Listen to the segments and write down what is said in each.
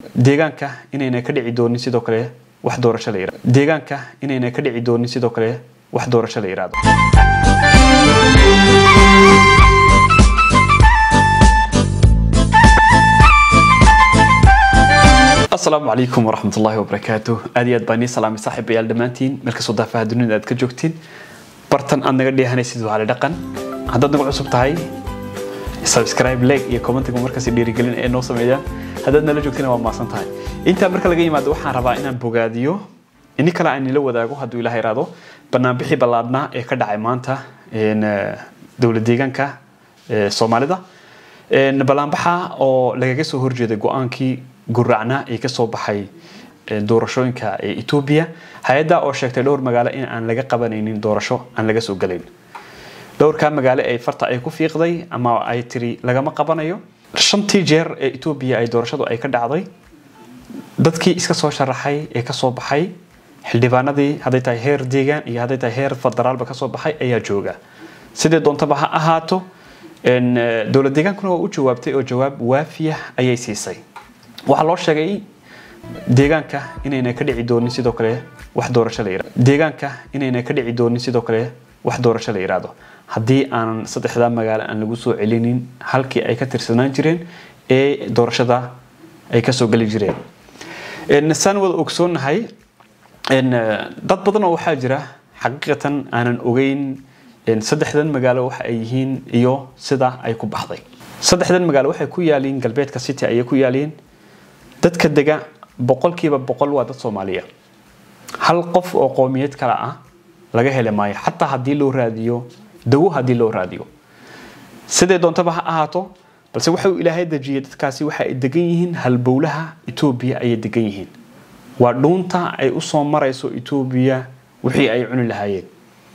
deegaanka inayna ka dhici doonin sidoo kale wax doorasho la yiraahdo deegaanka inayna ka dhici doonin sidoo kale wax doorasho la yiraahdo asalaamu calaykum waraxmat ullaahi wabarakaatu aad iyo aad baan nii salaamay saaxiibayaal dhammaantiin meel kastoo daafaha dunida aad ka joogtiin bartan aad naga dheehanaysid waa cali dhaqan haddaad nagu cusub tahay subscribe like iyo commentiga markaasi dhiirigelin ee noo sameeyaan haddaad nala joogtina waa maasan tahay intaa marka laga yimaado waxaan rabaa inaan bogaadiyo ini kale aan nila wadaago hadduu ilaah iraado banaanbixii ballaadhnaa ee ka dhacay maanta dowlad deegaanka soomaalida ballaanbaxa oo lagaga soo horjeeday go-aankii guracnaa ee kasoo baxay doorashooyinka ee etoobiya hay-adda oo sheegtay dhowr magaalo in aan laga qabanaynin doorasho aan laga soo galayn dhowrkaa magaalo ay farta ay ku fiiqday ama ay tiri lagama qabanayo shantii jeer ee etoobiya ay doorashadu ay ka dhacday dadkii iska soo sharaxay ee kasoo baxay xildhibaanadii hadday tahay heer deegaan iyo hadday tahay heer federaalba kasoo baxay ayaa jooga sidee doontaba ha ahaato dowlad deegaankuna waa u jawaabtay oo jawaab waafiya ayay siisay waxaa loo sheegay deegaanka inayna ka dhici doonin sidoo kale wax doorasho la yiraahdo deegaanka inayna ka dhici doonin sidoo kale wax doorasho la yiraahdo haddii aanan saddexdaa magaalo aan lagu soo celinin halkii ay ka tirsanaan jireen ee doorashada ay kasoo geli jireen saan wada ogsoonnahay dad badan oo waxaa jira xaqiiqatan aanan ogeyn saddexdan magaalo waxa ay yihiin iyo sida ay ku baxday saddexdan magaalo waxay ku yaaliin galbeedka city ayay ku yaaliin dadka dega boqolkiiba boqol waa dad soomaaliya hal qof oo qoomiyad kale ah laga heli maayo xataa haddii loo raadiyo dawo haddii loo raadiyo sidee doontaba ha ahaato balse waxa uu ilaahay dejiyey dadkaasi waxa ay degan yihiin halbowlaha etoobiya ayay degan yihiin waa dhuunta ay usoo marayso etoobiya wixii ay cuni lahaayeen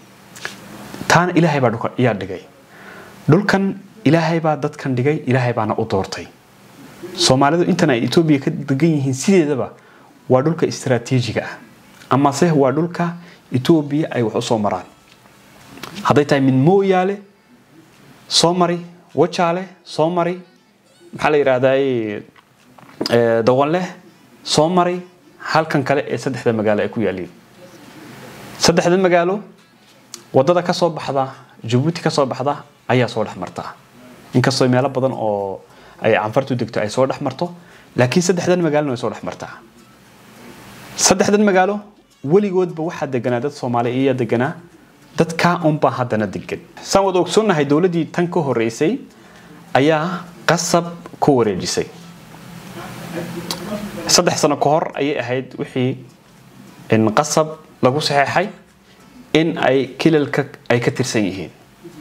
taana ilaahay baa yaa dhigay dhulkan ilaahay baa dadkan dhigay ilaahay baana u doortay soomaalidu intan ay etoobiya ka degan yihiin sideedaba waa dhulka istaraatiijiga ah amase waa dhulka etoobiya ay wax usoo maraan hadday tahay mid mooyaale soo mari wajaale soo mari maxaa la yidhaahdaa dawanleh soo mari halkan kale ee saddexda magaalo ay ku yaaliin saddexda magaalo wadada kasoo baxda jabuuti kasoo baxda ayaa soo dhex marta inkastoo meelo badan oo ay canfartu degto ay soo dhex marto laakiin saddexdan magaalona way soo dhex martaa saddexdan magaalo weligoodba waxaa deganaa dad soomaali iyaa deganaa dadkaa unbaa haddana degan saan wada ogsoonnahay dowladdii tan ka horeysay ayaa qasab ku wareejisay saddex sano ka hor ayay ahayd wixii qasab lagu saxeexay in ay kilalka ay ka tirsan yihiin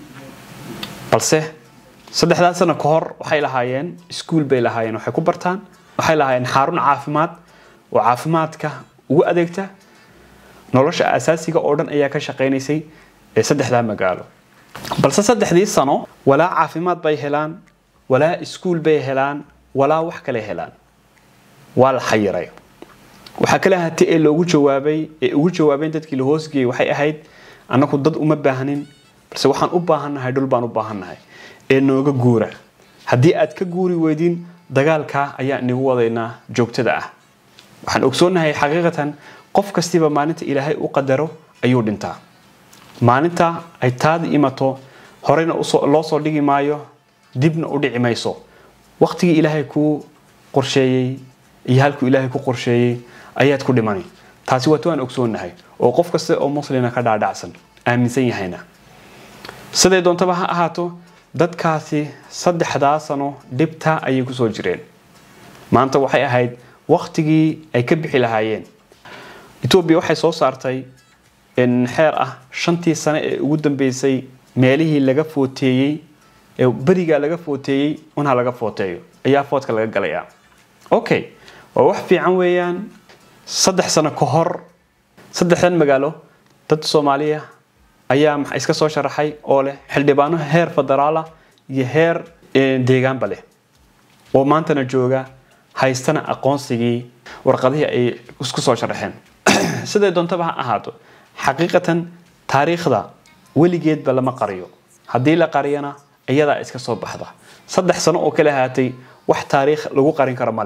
balse saddexdaa sano ka hor waxay lahaayeen iskuol bay lahaayeen waxay ku bartaan waxay lahaayeen xarun caafimaad oo caafimaadka ugu adeegta nolosha asaasiga oo dhan ayaa ka shaqaynaysay ee saddexdaa magaalo balse saddexdii sano walaa caafimaad bay helaan walaa iskuol bay helaan walaa wax kale helaan waa la xayiray waxaa kale ahaatay ee loogu jawaabay ee ugu jawaabeen dadkii la hoosgeeyey waxay ahayd annagu dad uma baahnin balse waxaan u baahannahay dhul baan u baahannahay ee nooga guura haddii aad ka guuri weydin dagaalkaa ayaa inagu wadaynaa joogtada ah waxaan ogsoonnahay xaqiiqatan qof kastiba maalinta ilaahay u qadaro ayuu dhintaa maalinta ay taadi imato horeyna loo soo dhigi maayo dibna u dhici mayso waqtigii ilaahay kuu qorsheeyey iyo halkuu ilaahay ku qorsheeyey ayaad ku dhimani taasi waat waan ogsoonnahay oo qof kasta oo muslina ka dhaadhacsan aaminsan yahayna siday doontaba ha ahaato dadkaasi saddexdaa sano dhibta ayay kusoo jireen maanta waxay ahayd waktigii ay ka bixi lahaayeen etoobiya waxay soo saartay xeer ah shantii sane ee ugu dambeysay meelihii laga footeeyey ee berigaa laga footeeyey unha laga footeeyo ayaa foodka laga galayaa okay waa wax fiican weeyaan saddex sano ka hor saddexdan magaalo dad soomaaliya ayaa maxa iska soo sharaxay oo leh xildhibaano heer federaala iyo heer deegaanba leh oo maantana jooga haystana aqoonsigii warqadihii ay isku soo sharaxeen siday doontaba ha ahaato xaqiiqatan taariikhda weligeedba lama qariyo haddii la qariyana iyadaa iska soo baxda saddex sano oo kale ahaatay wax taariikh lagu qarin karo ma leh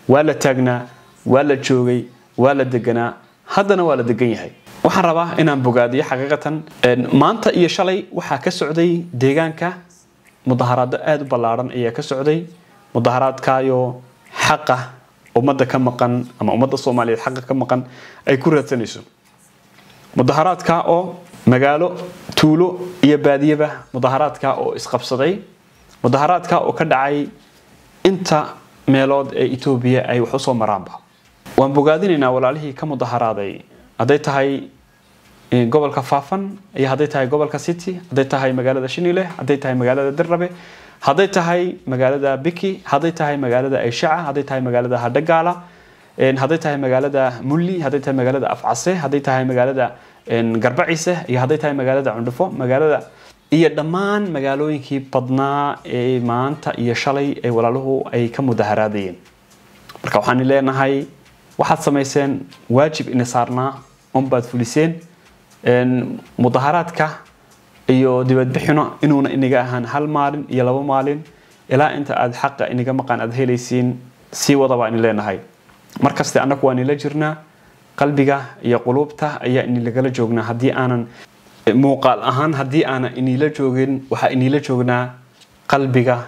waa la taagnaa waa la joogay waa la deganaa haddana waa la degan yahay waxaan rabaa inaan bogaadiyo xaqiiqatan maanta iyo shalay waxaa ka socday deegaanka mudaharaado aada u ballaadhan ayaa ka socday mudaharaadkaayoo xaqa ummadda ka maqan ama ummadda soomaaliyeed xaqa ka maqan ay ku raadsanayso mudaharaadka oo magaalo tuulo iyo baadiyaba mudaharaadka oo isqabsaday mudaharaadka oo ka dhacay inta meelood ee etoobiya ay wax usoo maraanba waan bogaadinaynaa walaalihii ka mudaharaaday hadday tahay gobolka faafan iyo hadday tahay gobolka city hadday tahay magaalada shinile hadday tahay magaalada dirrabe hadday tahay magaalada biki hadday tahay magaalada ayshaca hadday tahay magaalada hadhagaala hadday tahay magaalada mulli hadday tahay magaalada afcase hadday tahay magaalada garbaciise iyo hadday tahay magaalada cundhufo magaalada iyo dhammaan magaalooyinkii badnaa ee maanta iyo shalay ee walaaluhu ay ka mudaharaadayeen marka waxaan leenahay waxaad samayseen waajib ina saarnaa unbaad fuliseen mudaharaadka iyo dibadbixino inuuna inaga ahaan hal maalin iyo laba maalin ilaa inta aad xaqa inaga maqan aad helaysiin sii wada baan leenahay markaste annagu waan ila jirnaa qalbiga iyo quluubta ayaa inilagala joognaa haddii aanan muuqaal ahaan haddii aanan inila joogin waxaa inila joognaa qalbiga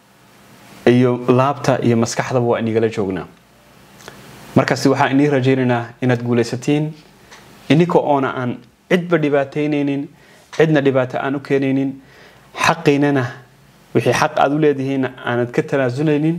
iyo laabta iyo maskaxdaba waa inigala joognaa markaasi waxaa inii rajaynaynaa inaad guulaysatiin ininka oona aan cidba dhibaataynaynin cidna dhibaato aan u keenaynin xaqiinana wixii xaq aad u leedihiin aanad ka tanaasunaynin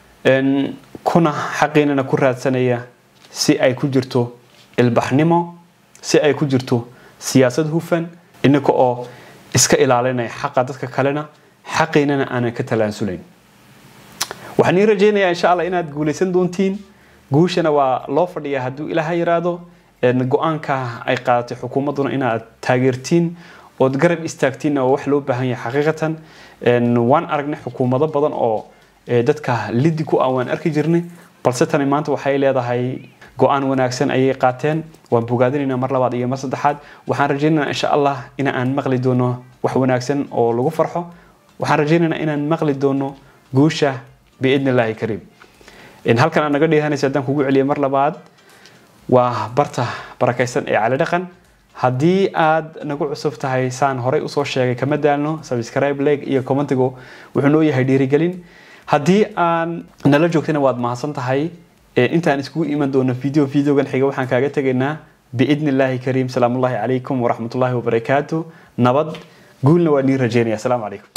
kuna xaqiinana ku raadsanaya si ay ku jirto ilbaxnimo si ay ku jirto siyaasad hufan ininka oo iska ilaalinaya xaqa dadka kalena xaqiinana aanan ka talaasulayn waxaan ii rajaynayaa insha allah inaad guulaysan doontiin guushana waa loo fadhiyaa hadduu ilaaha yiraahdo go-aanka ay qaadatay xukuumadduna inaad taageertiin ood garab istaagtiin oo wax loo baahan yahay xaqiiqatan waan aragnay xukuumado badan oo dadka lidi ku ah waan arki jirnay balse tani maanta waxay leedahay go-aan wanaagsan ayay qaateen waan bogaadinaynaa mar labaad iyo mar saddexaad waxaan rajaynaynaa insha allah in aan maqli doono wax wanaagsan oo lagu farxo waxaan rajaynaynaa inaan maqli doono guusha biidni illaahi kariim halkan aad naga dheehanaysa haddaan kugu celiya mar labaad waa barta barakaysan ee cali dhaqan haddii aad nagu cusub tahay saan horey usoo sheegay kama daalno subscribe like iyo commentigu wuxuu noo yahay dhiirigelin haddii aan nala joogtana waad mahadsan tahay intaan iskugu iman doono video videogan xiga waxaan kaaga tegaynaa biidni illaahi kariim salaamullahi calaykum waraxmatullaahi wabarakaatu nabad guulna waa nii rajeynaya asalaamu calaykum